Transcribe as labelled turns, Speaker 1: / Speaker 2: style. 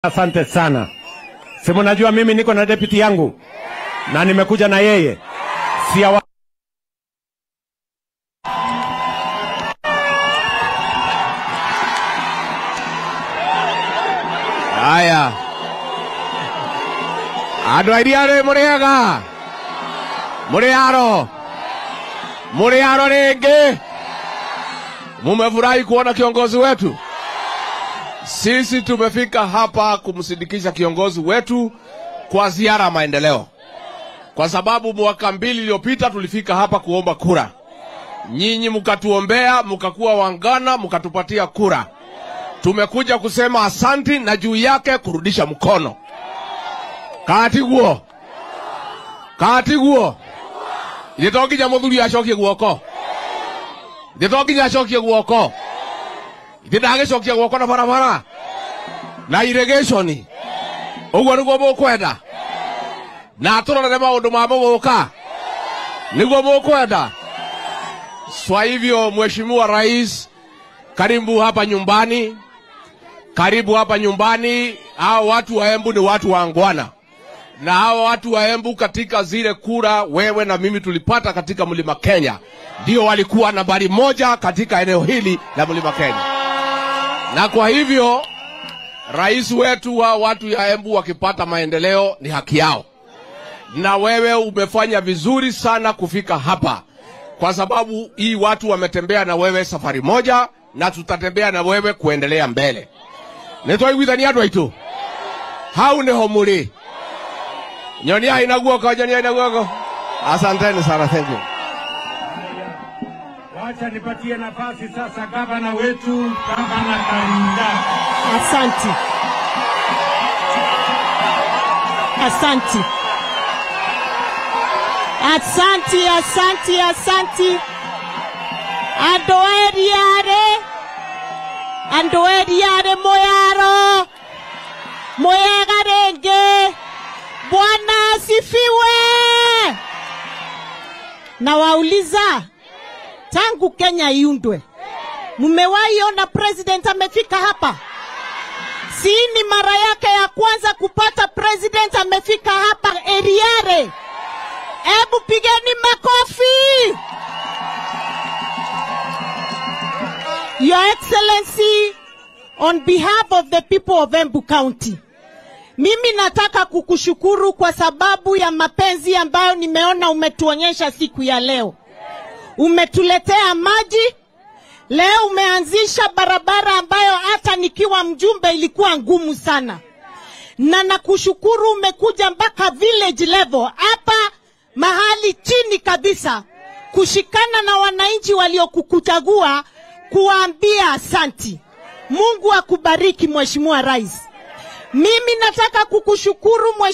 Speaker 1: Asante sana. Si mnajua mimi niko na deputy yangu na nimekuja na yeye si awa...
Speaker 2: Haya, andå airiarä må rä ega må rä aro må rä aro rä ngä mumefurahi kuona kiongozi wetu. Sisi tumefika hapa kumsindikisha kiongozi wetu kwa ziara ya maendeleo, kwa sababu mwaka mbili iliyopita tulifika hapa kuomba kura, nyinyi mkatuombea, mkakuwa wangana, mkatupatia kura. Tumekuja kusema asanti na juu yake kurudisha mkono katiguo katiguo ithe to nginya muthuri acokie guoko ithe to nginya acokie guoko ithe ndagicokia guoko na barabara na irrigation uguo niguo mukwenda na turorere maundu ma muguka niguo mukwenda swa hivyo mheshimiwa rais karibu hapa nyumbani karibu hapa nyumbani hao watu wa embu ni watu wangwana na hao watu wa embu katika zile kura wewe na mimi tulipata katika mlima kenya ndio walikuwa nambari moja katika eneo hili la mlima kenya na kwa hivyo rais wetu wa watu ya embu wakipata maendeleo ni haki yao na wewe umefanya vizuri sana kufika hapa kwa sababu hii watu wametembea na wewe safari moja na tutatembea na wewe kuendelea mbele nitwaiguithania andå aitå hau nä ho må rä nyonia ina guoko nyonia ina guoko asanteni sana thank you
Speaker 1: Wacha nipatie nafasi sasa gavana wetu, gavana Karinda.
Speaker 3: Asanti, asanti, asanti, asanti, asanti. Andå eriarä andå eriarä må yaro må yega rä ngä bwana asifiwe na wauliza tangu kenya iundwe mmewahi ona president amefika hapa si ni mara yake ya kwanza kupata president amefika hapa eriare hebu pigeni makofi your excellency on behalf of the people of embu county mimi nataka kukushukuru kwa sababu ya mapenzi ambayo nimeona umetuonyesha siku ya leo umetuletea maji leo umeanzisha barabara ambayo hata nikiwa mjumbe ilikuwa ngumu sana na nakushukuru umekuja mpaka village level hapa mahali chini kabisa kushikana na wananchi waliokukuchagua kuwaambia asanti mungu akubariki mheshimiwa rais mimi nataka kukushukuru mheshimiwa